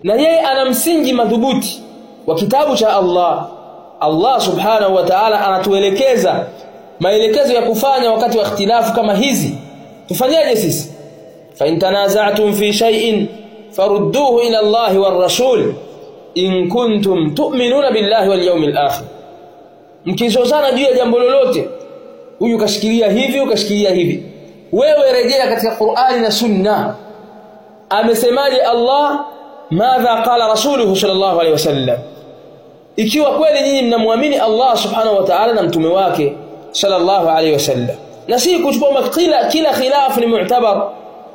na yeye ana msingi madhubuti wa kitabu cha Allah Allah subhanahu wa ta'ala anatuelekeza maelekezo ya kufanya wakati wa ikhtilafu kama hizi tufanyaje sisi fa in tanaza'tum fi shay'in farudduhu ila Allah war rasul in kuntum tu'minuna billahi wal yawmil akhir mkizozana juu ya jambo lolote huyu kashikilia hivi ukashikilia hivi wewe rejea katika Qur'ani na Sunna amesemaje Allah madha qala rasuluhu sallallahu alaihi wasallam ikiwa kweli nyinyi mnamwamini Allah subhanahu wa ta'ala na mtume wake sallallahu alaihi wasallam na si kuchukua kila kila khilafu ni mu'tabar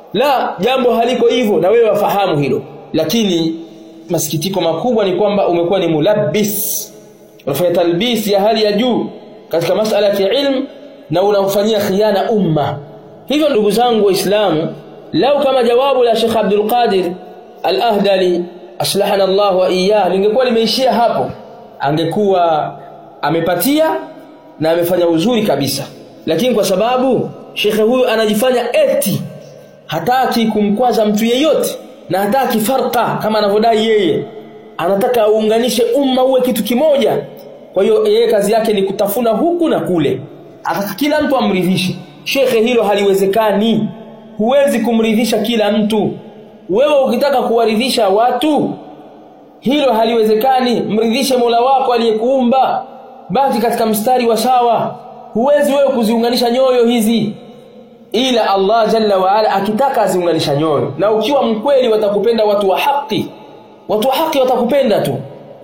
la jambo haliko hivyo na wewe wafahamu hilo lakini masikitiko makubwa ni kwamba umekuwa ni mulabbis unafanya talbis ya hali ya juu katika masala ya ilmu na unamfanyia khiana umma hivyo ndugu zangu waislamu lau kama jawabu la Sheikh Abdul Qadir Al-Ahdali aslahana Allah wa iyyah lingekuwa limeishia hapo angekuwa amepatia na amefanya uzuri kabisa lakini kwa sababu shekhe huyu anajifanya eti hataki kumkwaza mtu yeyote na hataki farqa kama anavyodai yeye anataka aunganishe umma uwe kitu kimoja kwa hiyo yeye kazi yake ni kutafuna huku na kule ataka kila mtu amridhishe shekhe hilo haliwezekani huwezi kumridhisha kila mtu wewe ukitaka kuwaridhisha watu hilo haliwezekani mridhishe Mola wako aliyekuumba baki katika mstari wa sawa huwezi wewe kuziunganisha nyoyo hizi ila Allah jalla wa ala akitaka aziunganisha nyoyo na ukiwa mkweli watakupenda watu wa haki watu wa haki watakupenda tu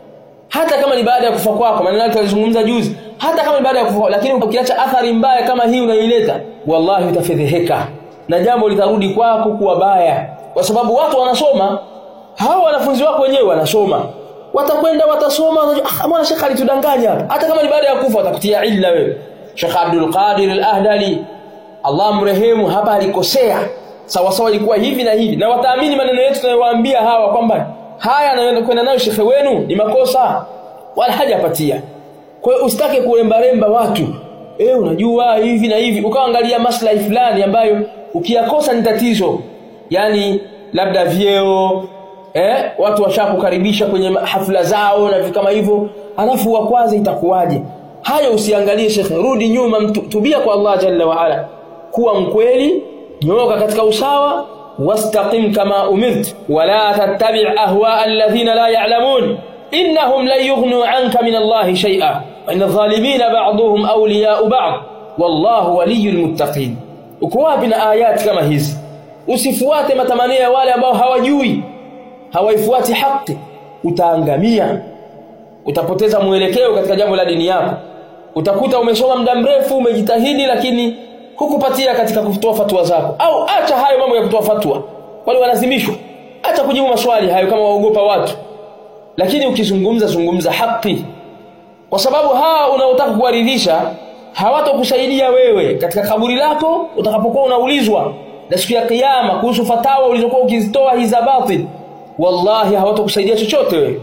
hata kama ni baada ya kufa kwako maneno yake alizungumza juzi hata kama ni baada ya kufa lakini ukiacha athari mbaya kama hii unaileta wallahi utafedheheka na jambo litarudi kwako kuwa baya kwa sababu watu wanasoma hao wanafunzi wako wenyewe wanasoma watakwenda watasoma ah mwana shekha alitudanganya hata kama ni baada ya kufa watakutia illa wewe Sheikh Abdul Qadir Al-Ahdali Allah mrehemu hapa alikosea sawa sawa ilikuwa hivi na hivi na wataamini maneno yetu tunayowaambia hawa kwamba haya anayokwenda nayo shekhe wenu ni makosa wala hajapatia kwa hiyo usitake kuremba remba watu eh unajua hivi na hivi ukaangalia maslahi fulani ambayo ukiyakosa ni tatizo yani labda vyeo eh watu washakukaribisha kwenye hafla zao na vitu kama hivyo alafu wa kwanza itakuwaje hayo usiangalie shekhe rudi nyuma tubia kwa Allah jalla wa ala kuwa mkweli nyooka katika usawa wastaqim kama umirt wala tattabi' ahwa alladhina la ya'lamun innahum lan yughnu 'anka min Allah shay'a wa inna adh-dhalimina ba'dhuhum awliya'u ba'd wallahu waliyyul muttaqin uko wapi na ayati kama hizi usifuate matamanio ya wale ambao hawajui hawaifuati haki utaangamia utapoteza mwelekeo katika jambo la dini yako utakuta umesoma muda mrefu umejitahidi lakini hukupatia katika kutoa fatwa zako au acha hayo mambo ya kutoa fatwa wale walazimishwa acha kujibu maswali hayo kama waogopa watu lakini ukizungumza zungumza haki kwa sababu hawa unaotaka kuwaridhisha hawatokusaidia wewe katika kaburi lako utakapokuwa unaulizwa na siku ya kiyama kuhusu fatawa ulizokuwa ukizitoa hiza batil wallahi hawatokusaidia chochote wewe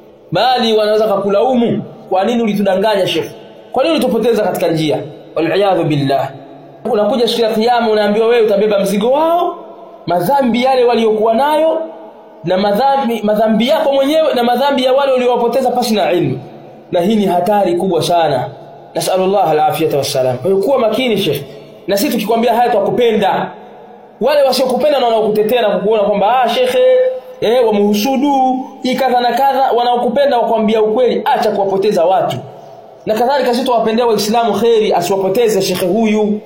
bali wanaweza kukulaumu kwa nini ulitudanganya shekhi kwa nini ulitupoteza katika njia waliyadhu billah unakuja siku ya kiyama unaambiwa wewe utabeba mzigo wao madhambi yale waliokuwa nayo na madhambi madhambi yako mwenyewe na madhambi ya wale waliowapoteza pasi na ilmu na hii ni hatari kubwa sana nasallallahu alafiyata wassalam kwa hiyo kuwa makini shekhi na sisi tukikwambia haya twakupenda wale wasiokupenda na wanaokutetea na kukuona kwamba ah shekhe eh wamhusudu hii kadha na kadha wanaokupenda wakwambia ukweli acha kuwapoteza watu na kadhalika sisi tuwapendea waislamu kheri asiwapoteze shekhe huyu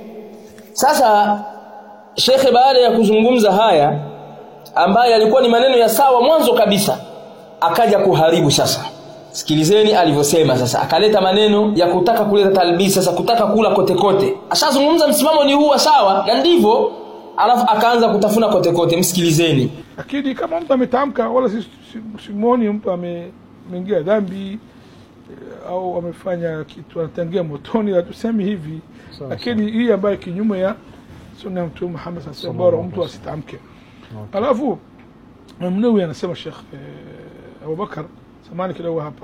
sasa shekhe baada ya kuzungumza haya ambaye alikuwa ni maneno ya sawa mwanzo kabisa akaja kuharibu sasa sikilizeni alivyosema sasa akaleta maneno ya kutaka kuleta talbisi sasa kutaka kula kote kote ashazungumza msimamo ni huwa sawa na ndivyo alafu akaanza kutafuna kote kote msikilizeni lakini kama mtu ametamka wala si- si- simwoni mtu ame- ameingia dhambi eh, au amefanya kitu anatangia motoni hatusemi hivi lakini hii ambayo kinyume ya sunna ya mtume Muhammad sasa bora mtu asitamke alafu Mnawi anasema Sheikh eh, Abubakar samani kidogo hapa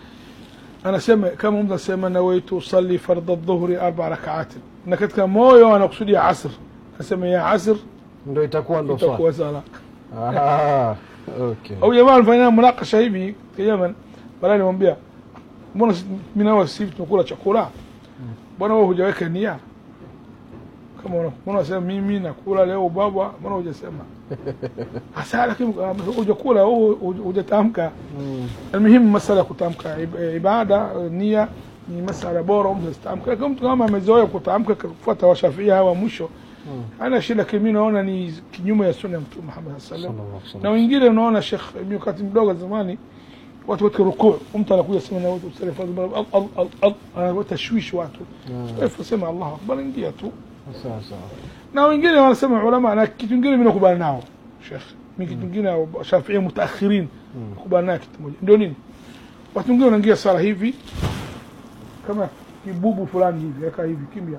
anasema kama mtu anasema nawaitu usalli fardha dhuhri arba rakaatin na katika moyo anakusudia asr anasema ya asr ndo itakuwa ndo swala itakuwa sala Ah, Okay. au jamaa alifanya munakasha hivi kwa Yemen baadaye nilimwambia mbona si- mimi na wewe sisi tunakula chakula mbona wewe hujaweka nia kama una- mbona unasema mimi nakula leo baba mbona hujasema hasa lakini ah, hujakula au huj- hujatamka Mm. المهم مسألة kutamka ib- ibada nia ni masala bora mtu asitamka lakini mtu kama amezoea kutamka kufuata washafia hawa mwisho ana shida lakini mimi naona ni kinyume ya sunna ya mtume Muhammad sallallahu alaihi Sallallahu alaihi wasallam na wasallam. wengine unaona Sheikh mimi wakati mdogo zamani watu wote rukuu mtu anakuja sema na watu salafu al al al al ana tashwish watu kwa hivyo sema Allahu akbar ingia tu Sawa sawa. na wengine wanasema ulama na kitu kingine mimi nakubali nao Sheikh mimi kitu kingine Shafi'i mutaakhirin nakubali nao kitu moja ndio nini watu wengine wanaingia sala hivi kama kibubu fulani hivi aka hivi kimya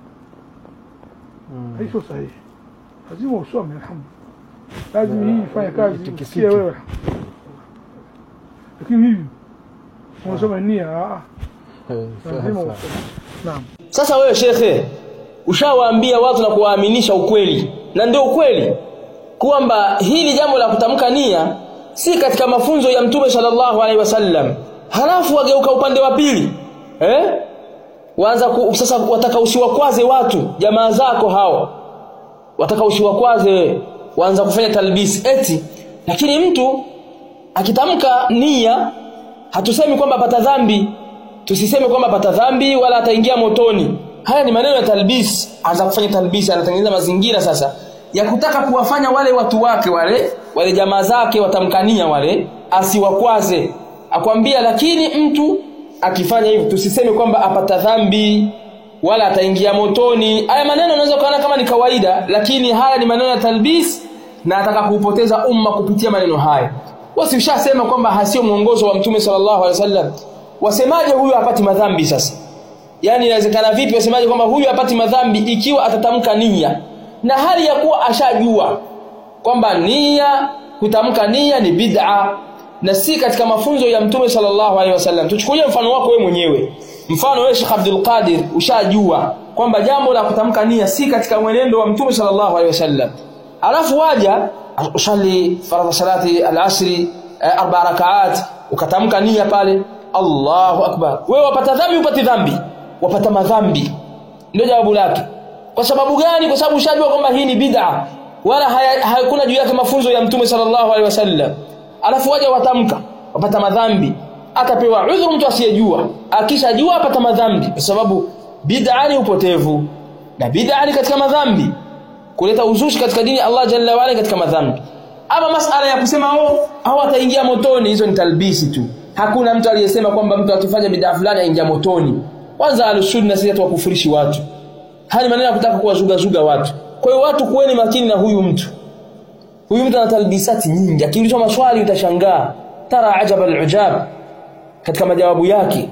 Mm. hii sio sahihi lazima usome alhamdulillah lazima hii ifanye kazi Itikisike. usikie wewe lakini hivi unasoma nia ah, Eh, sawa, lazima sawa. usome naam Sasa wewe shekhe, ushawaambia watu na kuwaaminisha ukweli, na ndio ukweli kwamba hili jambo la kutamka nia si katika mafunzo ya Mtume sallallahu alaihi wasallam. Halafu wageuka upande wa pili eh? Waanza ku, sasa wataka usiwakwaze watu, jamaa zako hao wataka usiwakwaze wewe, waanza kufanya talbisi eti, lakini mtu akitamka nia hatusemi kwamba apata dhambi tusiseme kwamba apata dhambi wala ataingia motoni haya ni maneno ya talbis anza kufanya talbis anatengeneza mazingira sasa ya kutaka kuwafanya wale watu wake wale wale jamaa zake watamkania wale asiwakwaze akwambia lakini mtu akifanya hivi tusiseme kwamba apata dhambi wala ataingia motoni haya maneno unaweza kuona kama ni kawaida lakini haya ni maneno ya talbis na ataka kuupoteza umma kupitia maneno haya wasi ushasema kwamba hasio mwongozo wa mtume sallallahu alaihi wasallam wasemaje huyu hapati madhambi sasa yani inawezekana vipi wasemaje kwamba huyu hapati madhambi ikiwa atatamka nia na hali ya kuwa ashajua kwamba nia kutamka nia ni bid'a na si katika mafunzo ya mtume sallallahu alaihi wasallam tuchukulie mfano wako wewe mwenyewe mfano wewe Sheikh Abdul Qadir ushajua kwamba jambo la kutamka nia si katika mwenendo wa mtume sallallahu alaihi wasallam alafu waja usali faradha salati al-asri eh, arba rakaat ukatamka nia pale Allahu akbar wewe wapata dhambi upati dhambi wapata madhambi ndio jawabu lake kwa sababu gani kwa sababu ushajua kwamba hii ni bid'a wala haya- hakuna juu yake mafunzo ya mtume sallallahu alaihi wasallam alafu waja watamka wapata madhambi atapewa udhuru mtu asiyejua akishajua apata madhambi kwa sababu bid'a ni upotevu na bid'a ni katika madhambi kuleta uzushi katika dini ya Allah jalla wa ala katika madhambi ama masala ya kusema oh au ataingia motoni hizo ni talbisi tu hakuna mtu aliyesema kwamba mtu akifanya bid'a fulani aingia motoni kwanza alusunna sisi tuwakufurishi watu haya ni maneno ya kutaka kuwazuga zuga watu kwa hiyo watu kuweni makini na huyu mtu huyu mtu ana talbisati nyingi akiulizwa maswali utashangaa tara ajaba alujab katika majawabu yake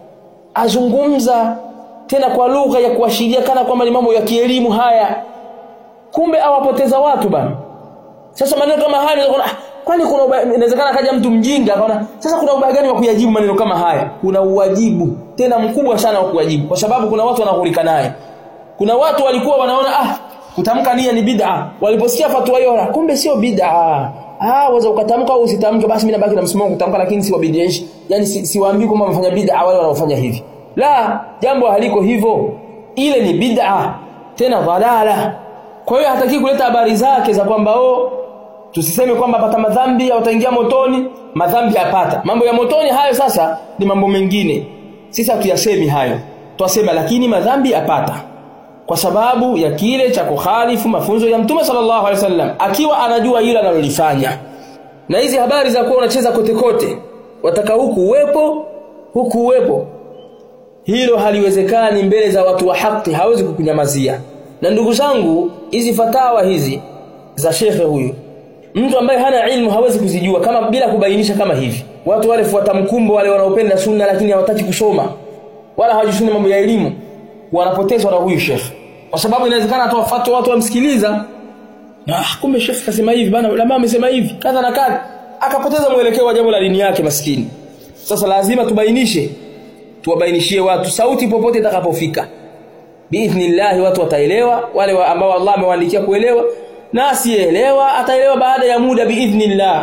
azungumza tena kwa lugha ya kuashiria kana kwamba ni mambo ya kielimu haya kumbe awapoteza watu bana sasa maneno kama haya unaweza kuona, ah, kwani kuna ubaya- inawezekana kaja mtu mjinga akaona sasa kuna ubaya gani wa kuyajibu maneno kama haya kuna uwajibu tena mkubwa sana wa kuyajibu kwa sababu kuna watu wanaghurika naye kuna watu walikuwa wanaona ah kutamka nia ni bid'a waliposikia fatwa hiyo "Ah, kumbe sio bid'a ah waweza ukatamka au usitamke basi mimi nabaki na msimamo wa kutamka lakini si wabidhishi yani si, siwaambii kwamba wamefanya bid'a wale wanaofanya hivi la jambo haliko hivyo ile ni bid'a tena dhalala kwa hiyo hataki kuleta habari zake za kwamba oh tusiseme kwamba apata madhambi au ataingia motoni madhambi apata mambo ya motoni hayo sasa ni mambo mengine sisi hatuyasemi hayo twasema lakini madhambi apata kwa sababu ya kile cha kukhalifu mafunzo ya mtume sallallahu alaihi wasallam akiwa anajua hilo analolifanya na hizi habari za kuwa unacheza kote kote wataka huku uwepo huku uwepo hilo haliwezekani mbele za watu wa haki hawezi kukunyamazia na ndugu zangu hizi fatawa hizi za shekhe huyu mtu ambaye hana ilmu hawezi kuzijua kama bila kubainisha kama hivi watu wale fuata mkumbo wale wanaopenda sunna lakini hawataki kusoma wala hawajishuni mambo ya elimu wanapotezwa na huyu shekhe kwa sababu inawezekana atoa fatwa watu wamsikiliza na ah, kumbe shekhe kasema hivi bana ulama amesema hivi kadha na kadha akapoteza mwelekeo wa jambo la dini yake maskini sasa lazima tubainishe tuwabainishie watu sauti popote itakapofika biidhnillah watu wataelewa wale wa ambao Allah amewaandikia kuelewa na asiyeelewa ataelewa baada ya muda biidhnillah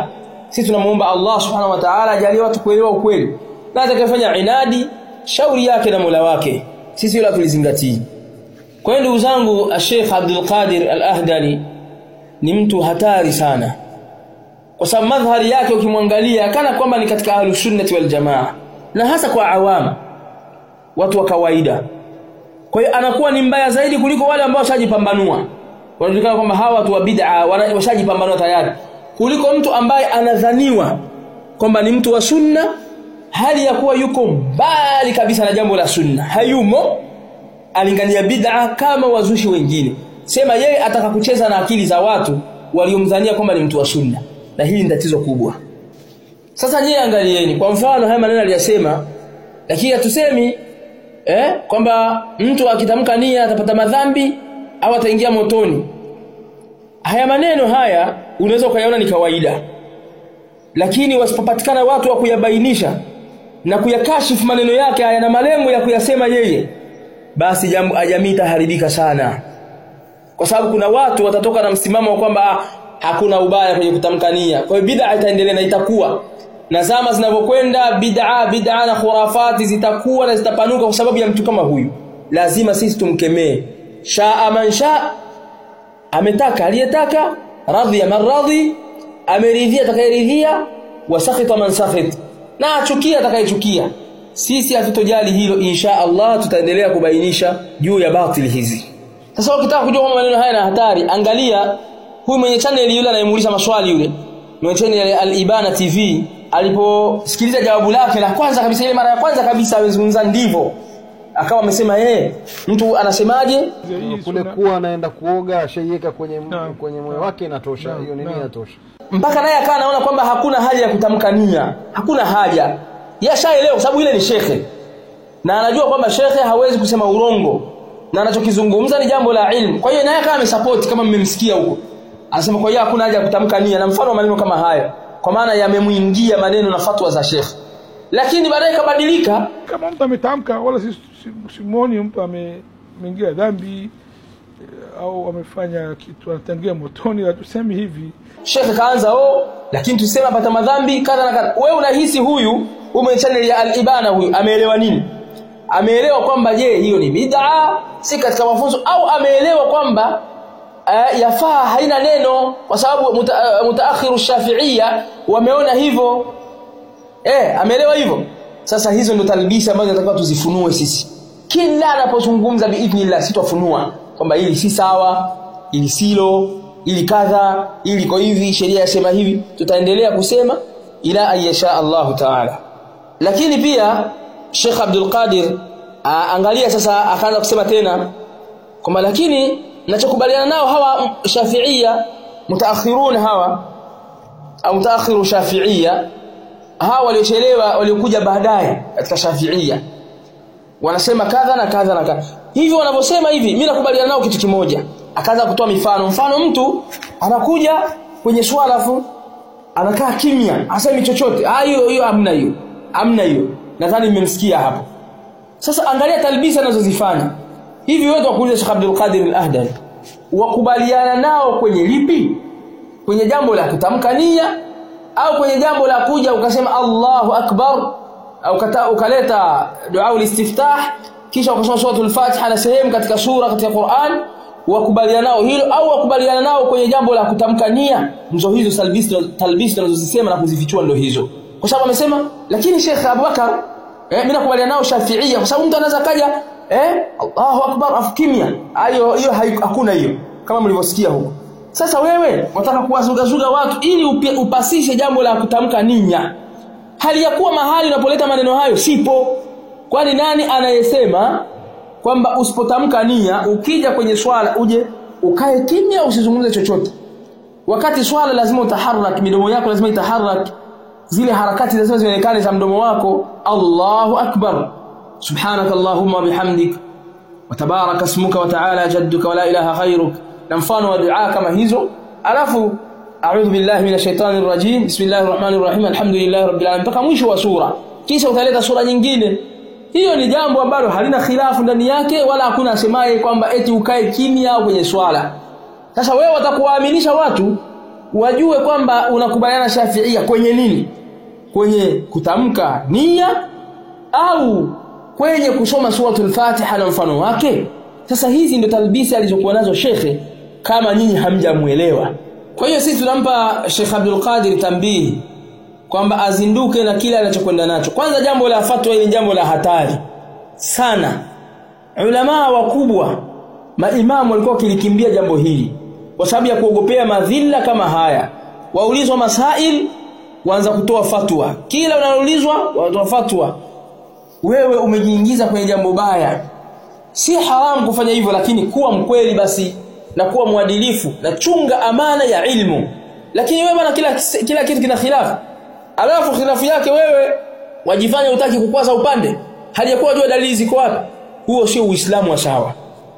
sisi tunamuomba Allah subhanahu wa ta'ala ajalie watu kuelewa ukweli na atakayefanya inadi shauri yake na Mola wake sisi hilo tulizingatii kwa hiyo ndugu zangu Sheikh Abdul Qadir Al-Ahdali ni mtu hatari sana kwa sababu madhari yake ukimwangalia kana kwamba ni katika ahlus sunnati wal jamaa na hasa kwa awam watu wa kawaida kwa hiyo anakuwa ni mbaya zaidi kuliko wale ambao washajipambanua wanajulikana kwamba hawa watu wa bid'a washajipambanua tayari kuliko mtu ambaye anadhaniwa kwamba ni mtu wa sunna hali ya kuwa yuko mbali kabisa na jambo la sunna hayumo alingania bid'a kama wazushi wengine sema yeye ataka kucheza na akili za watu waliomdhania kwamba ni mtu wa sunna na hili ni tatizo kubwa sasa nyie angalieni kwa mfano haya maneno aliyasema lakini hatusemi eh kwamba mtu akitamka nia atapata madhambi au ataingia motoni haya maneno haya unaweza ukayaona ni kawaida lakini wasipopatikana watu wa kuyabainisha na kuyakashifu maneno yake haya na malengo ya kuyasema yeye basi jamii itaharibika sana kwa sababu kuna watu watatoka na msimamo wa kwamba hakuna ubaya kwenye kutamka nia kwa hiyo bid'a itaendelea na itakuwa na zama zinavyokwenda bid'a bid'a na khurafati zitakuwa na zitapanuka kwa sababu ya mtu kama huyu lazima sisi tumkemee shaa man shaa ametaka aliyetaka radhiya man radhi ameridhia atakayeridhia wasakhita man sakhit na achukia atakayechukia sisi hatutojali hilo insha Allah tutaendelea kubainisha juu ya batili hizi sasa ukitaka kujua kama maneno haya na hatari angalia huyu mwenye channel yule anayemuuliza maswali yule mwenye channel al-Ibana TV aliposikiliza jawabu lake la kwanza kabisa ile mara ya kwanza kabisa amezungumza ndivyo akawa amesema yeye mtu anasemaje kule kuwa anaenda kuoga ashaiweka kwenye Naam. kwenye moyo wake inatosha Naam, hiyo nini naam. inatosha mpaka naye akawa anaona kwamba hakuna haja ya kutamka nia hakuna haja yashaelewa kwa sababu ile ni shekhe na anajua kwamba shekhe hawezi kusema urongo na anachokizungumza ni jambo la ilmu kwa hiyo naye akawa amesupport kama mmemsikia huko anasema kwa hiyo hakuna haja ya kutamka nia na mfano wa maneno kama haya kwa maana yamemuingia maneno na fatwa za shekhe lakini baadaye kabadilika kama mtu ametamka wala si- si- simuoni mtu ame- ameingia dhambi eh, au amefanya kitu anatangia motoni hatusemi hivi shekhe kaanza oh lakini tuseme apata madhambi kadha na kadha wewe unahisi huyu huyu mwenye channel ya al-ibana huyu ameelewa nini ameelewa kwamba je hiyo ni bid'a si katika mafunzo au ameelewa kwamba uh, yafaa haina neno kwa sababu muta, uh, mutaakhiru shafi'ia wameona hivyo eh ameelewa hivyo sasa hizo ndo talbisi ambazo tunatakiwa tuzifunue sisi kila anapozungumza biidhnillah sitafunua kwamba hili si sawa hili silo ili kadha ili iko hivi sheria yasema hivi tutaendelea kusema ila ayasha Allahu taala lakini pia Sheikh Abdul Qadir a, angalia sasa akaanza kusema tena kwamba lakini nachokubaliana nao hawa shafiia mutaakhirun hawa au mutaakhiru shafiia hawa waliochelewa waliokuja baadaye katika shafiia wanasema kadha na kadha na kadha hivyo wanavyosema hivi mimi nakubaliana nao kitu kimoja akaanza kutoa mifano mfano mtu anakuja kwenye swala afu anakaa kimya hasemi chochote ah hiyo hiyo hamna hiyo hamna hiyo nadhani mmemsikia hapo sasa angalia talbisa anazozifanya hivi wewe wakuuliza Sheikh Abdul Qadir Al-Ahdari wakubaliana nao kwenye lipi kwenye jambo la kutamka nia au kwenye jambo la kuja ukasema Allahu Akbar au kata, ukaleta dua ulistiftah kisha ukasoma suratul Fatiha na sehemu katika sura katika Qur'an wakubaliana nao hilo au wakubaliana nao kwenye jambo la kutamka nia ndizo hizo talbis talbis tunazozisema na kuzifichua ndio hizo kwa sababu amesema lakini Sheikh Abubakar eh mimi nakubaliana nao Shafi'ia kwa sababu mtu anaweza kaja eh Allahu Akbar afu kimya hiyo hiyo hakuna hiyo kama mlivyosikia huko sasa wewe wataka kuwazugazuga watu ili upi, upasishe jambo la kutamka nia hali ya kuwa mahali unapoleta maneno hayo sipo kwani nani anayesema kwamba usipotamka nia ukija kwenye swala uje ukae kimya usizungumze chochote wakati swala lazima utaharak midomo yako lazima itaharak zile harakati lazima zionekane za mdomo wako Allahu akbar subhanaka allahumma bihamdik wa tabaraka ismuka wa ta'ala jadduka wa la ilaha ghayruk na mfano wa dua kama hizo alafu a'udhu billahi minash shaitani rrajim bismillahir rahmanir rahim alhamdulillahi rabbil alamin mpaka mwisho wa sura kisha utaleta sura nyingine hiyo ni jambo ambalo halina khilafu ndani yake wala hakuna asemaye kwamba eti ukae kimya au kwenye swala sasa wewe watakuwaaminisha watu wajue kwamba unakubaliana Shafiia kwenye nini kwenye kutamka nia au kwenye kusoma suratul Fatiha na mfano wake sasa hizi ndio talbisi alizokuwa nazo shekhe kama nyinyi hamjamuelewa kwa hiyo sisi tunampa Sheikh Abdul Qadir tambihi kwamba azinduke na kile anachokwenda nacho kwanza jambo la fatwa ni jambo la hatari sana ulama wakubwa maimamu walikuwa wakilikimbia jambo hili kwa sababu ya kuogopea madhila kama haya waulizwa masail waanza kutoa fatwa kila unaloulizwa watoa fatwa wewe umejiingiza kwenye jambo baya si haramu kufanya hivyo lakini kuwa mkweli basi na kuwa mwadilifu na chunga amana ya ilmu lakini wewe bwana kila kila kitu kina khilafu alafu khilafu yake wewe wajifanya utaki kukwaza upande halijakuwa jua dalili ziko wapi huo sio uislamu wa sawa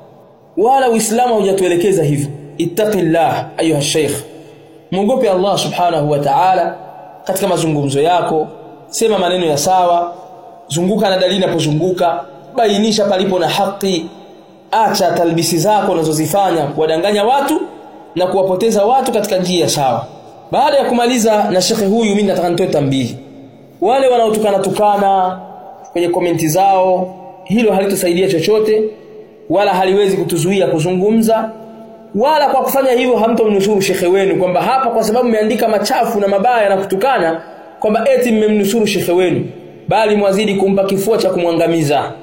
wala uislamu hujatuelekeza hivyo ittaqillah ayuha sheikh muogope Allah subhanahu wa ta'ala katika mazungumzo yako sema maneno ya sawa zunguka na dalili inapozunguka bainisha palipo na haki acha talbisi zako unazozifanya kuwadanganya watu na kuwapoteza watu katika njia sawa baada ya kumaliza na shekhe huyu mimi nataka nitoe tambihi wale wanaotukana tukana kwenye komenti zao hilo halitusaidia chochote wala haliwezi kutuzuia kuzungumza wala kwa kufanya hivyo hamtomnusuru shekhe wenu kwamba hapa kwa sababu mmeandika machafu na mabaya na kutukana kwamba eti mmemnusuru shekhe wenu bali mwazidi kumpa kifua cha kumwangamiza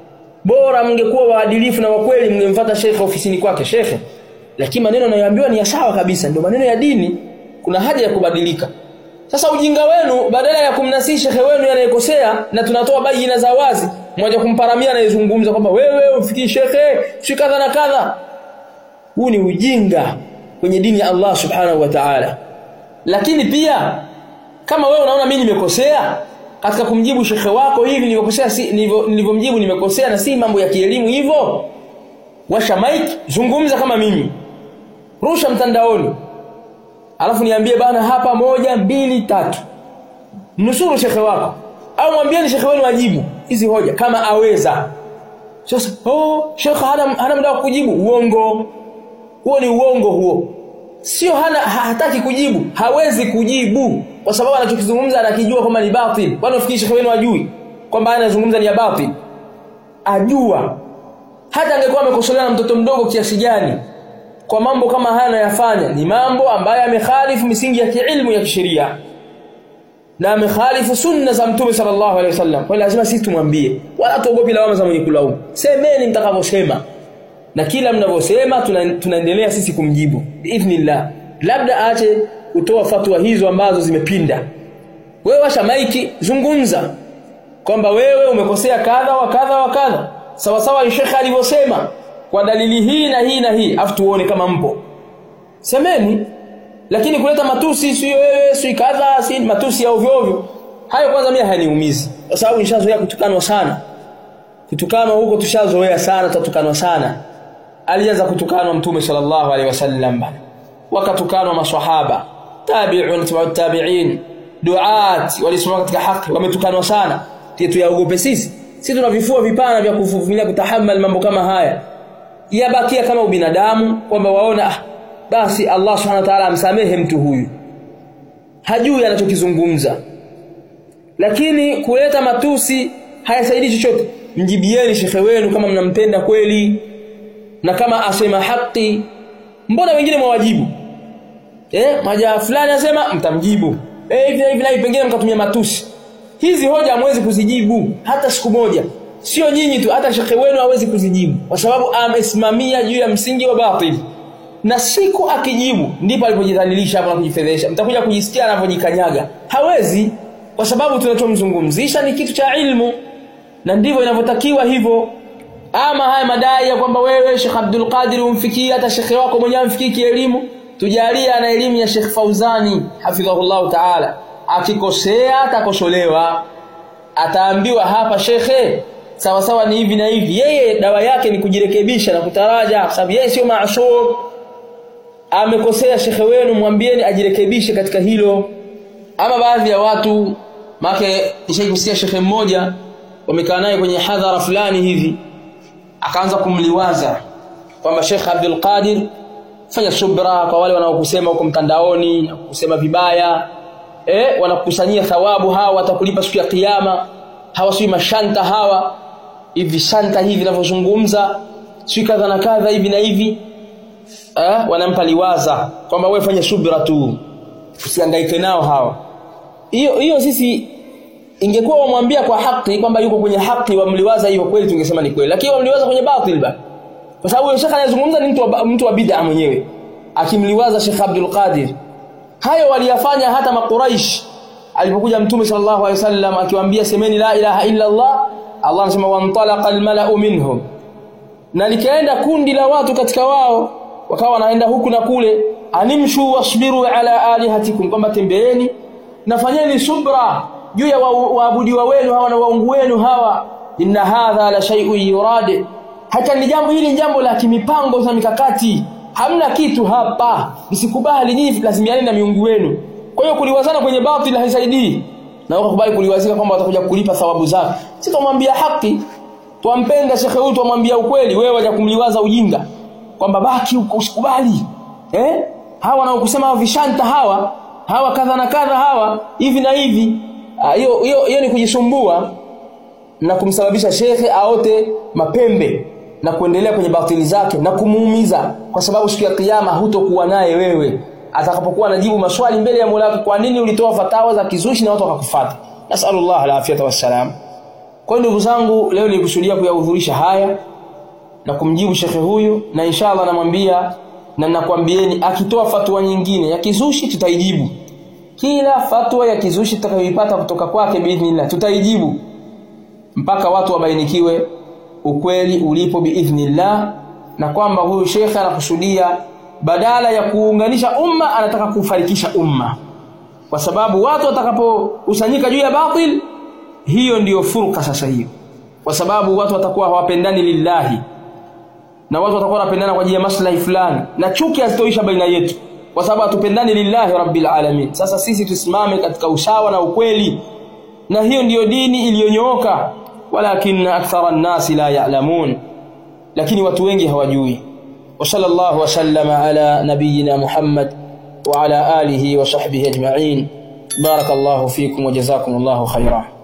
bora mngekuwa waadilifu na wakweli mngemfuata shekhe ofisini kwake shekhe lakini maneno anayoambiwa ni ya sawa kabisa ndio maneno ya dini kuna haja ya kubadilika sasa ujinga wenu badala ya kumnasii shekhe wenu anayekosea na tunatoa baina za wazi mmoja kumparamia anayezungumza kwamba wewe ufikii shekhe si kadha na kadha huu ni ujinga kwenye dini ya Allah subhanahu wa ta'ala lakini pia kama wewe unaona mimi nimekosea katika kumjibu shekhe wako hivi nilivyokosea si nilivyomjibu nimekosea na si mambo ya kielimu hivyo washa mic zungumza kama mimi rusha mtandaoni alafu niambie bana hapa moja mbili tatu nusuru shekhe wako au mwambieni shekhe wenu ajibu hizi hoja kama aweza sasa oh shekhe hana hana muda wa kujibu uongo huo ni uongo huo sio hana hataki kujibu hawezi kujibu kwa sababu anachokizungumza anakijua kwamba ni batil kwani ufikiri shekhe wenu ajui kwamba anazungumza ni ya batil ajua hata angekuwa amekosolewa na mtoto mdogo kiasi gani kwa mambo kama haya anayofanya ni mambo ambayo yamekhalifu misingi ya kiilmu ya kisheria na amekhalifu sunna za mtume sallallahu alaihi wasallam kwa lazima sisi tumwambie wala tuogopi lawama za mwenye kulaumu semeni mtakavyosema na kila mnavyosema tuna, tunaendelea sisi kumjibu biidhnillah labda aache kutoa fatwa hizo ambazo zimepinda wewe washa maiki zungumza kwamba wewe umekosea kadha wa kadha wa kadha sawa sawa shekhe alivyosema kwa dalili hii na hii na hii afu tuone kama mpo semeni lakini kuleta matusi sio wewe sio kadha si matusi ya ovyo ovyo hayo kwanza mimi hayaniumizi kwa sababu nishazoea kutukanwa sana kutukanwa huko tushazoea sana tatukanwa sana alianza kutukanwa mtume sallallahu alaihi wasallam bana wakatukanwa maswahaba tabi'un tabi'in duat walisimama katika haki wametukanwa sana tuyaogope sisi sisi tuna vifua vipana vya kuvumilia kutahamal mambo kama haya yabakia kama ubinadamu kwamba waona ah, basi Allah subhanahu wa ta'ala amsamehe mtu huyu hajui anachokizungumza lakini kuleta matusi hayasaidii chochote mjibieni shekhe wenu kama mnampenda kweli na kama asema haki mbona wengine mwawajibu eh maja fulani asema mtamjibu eh hivi hivi hivi pengine mkatumia matusi hizi hoja hamwezi kuzijibu hata siku moja sio nyinyi tu hata shekhe wenu hawezi kuzijibu kwa sababu amesimamia juu ya msingi wa batil na siku akijibu ndipo alipojidhalilisha hapo na kujifedhesha mtakuja kujisikia anavyojikanyaga hawezi kwa sababu tunachomzungumzisha ni kitu cha ilmu na ndivyo inavyotakiwa hivyo ama haya madai ya kwamba wewe Sheikh Abdul Qadir umfikii hata shekhe wako mwenyewe amfikii kielimu tujalia ana elimu ya Sheikh Fauzani hafidhahullah ta'ala akikosea atakosolewa ataambiwa hapa shekhe sawa sawa ni hivi na hivi yeye dawa yake ni kujirekebisha na kutaraja sababu yeye sio maasum amekosea shekhe wenu mwambieni ajirekebishe katika hilo ama baadhi ya watu make nishaikusikia shekhe mmoja wamekaa naye kwenye hadhara fulani hivi akaanza kumliwaza kwamba Sheikh Abdul Qadir fanya subra kwa wale wanaokusema huko mtandaoni na kusema vibaya eh wanakusanyia thawabu hawa watakulipa siku ya kiyama hawa si mashanta hawa hivi shanta hivi vinavyozungumza si kadha na kadha hivi na hivi eh wanampa liwaza kwamba wewe fanya subra tu usihangaike nao hawa hiyo hiyo sisi ingekuwa wamwambia kwa haki kwamba yuko kwenye haki wamliwaza hiyo kweli tungesema ni kweli lakini wamliwaza kwenye batil ba kwa sababu yule shekha anayezungumza ni mtu wa, mtu wa bid'a mwenyewe akimliwaza Sheikh Abdul Qadir hayo waliyafanya hata makuraish alipokuja mtume sallallahu alaihi wasallam akiwaambia semeni la ilaha illa Allah Allah anasema wantalaqa almala'u minhum na likaenda kundi la watu katika wao wakawa wanaenda huku na kule animshu wasbiru ala alihatikum kwamba tembeeni nafanyeni subra juu ya waabudiwa wenu hawa na waungu wenu hawa inna hadha la shay'un yurad hata ni jambo hili jambo la kimipango na mikakati hamna kitu hapa msikubali nyinyi lazimiani na miungu wenu kwa hiyo kuliwazana kwenye batili haisaidii na wakakubali kuliwazika kwamba watakuja kulipa thawabu zake si tumwambia haki twampenda shekhe huyu twamwambia ukweli wewe waja kumliwaza ujinga kwamba baki huko usikubali eh hawa wanaokusema vishanta hawa hawa kadha na kadha hawa hivi na hivi hiyo hiyo hiyo ni kujisumbua na kumsababisha shekhe aote mapembe na kuendelea kwenye batili zake na kumuumiza kwa sababu siku ya kiyama hutokuwa naye wewe atakapokuwa anajibu maswali mbele ya Mola kwa nini ulitoa fatawa za kizushi na watu wakakufuata nasallallahu alafiyata wassalam kwa ndugu zangu leo nilikusudia kuyahudhurisha haya na kumjibu shekhe huyu na inshallah namwambia na nakwambieni akitoa fatwa nyingine ya kizushi tutaijibu kila fatwa ya kizushi tutakayoipata kutoka kwake biidhnillah tutaijibu mpaka watu wabainikiwe ukweli ulipo biidhnillah na kwamba huyu shekhe anakusudia badala ya kuunganisha umma anataka kufarikisha umma kwa sababu watu watakapokusanyika juu ya batil hiyo ndiyo furqa sasa hiyo kwa sababu watu watakuwa hawapendani lillahi na watu watakuwa wanapendana kwa ajili ya maslahi fulani na chuki hazitoisha baina yetu kwa sababu hatupendani lillahi rabbil alamin sasa sisi tusimame katika usawa na ukweli na hiyo ndiyo dini iliyonyooka walakin akthara an-nasi la ya'lamun lakini watu wengi hawajui wa sallallahu wa sallama ala nabiyyina muhammad wa ala alihi wa sahbihi ajma'in barakallahu fikum wa jazakumullahu khairan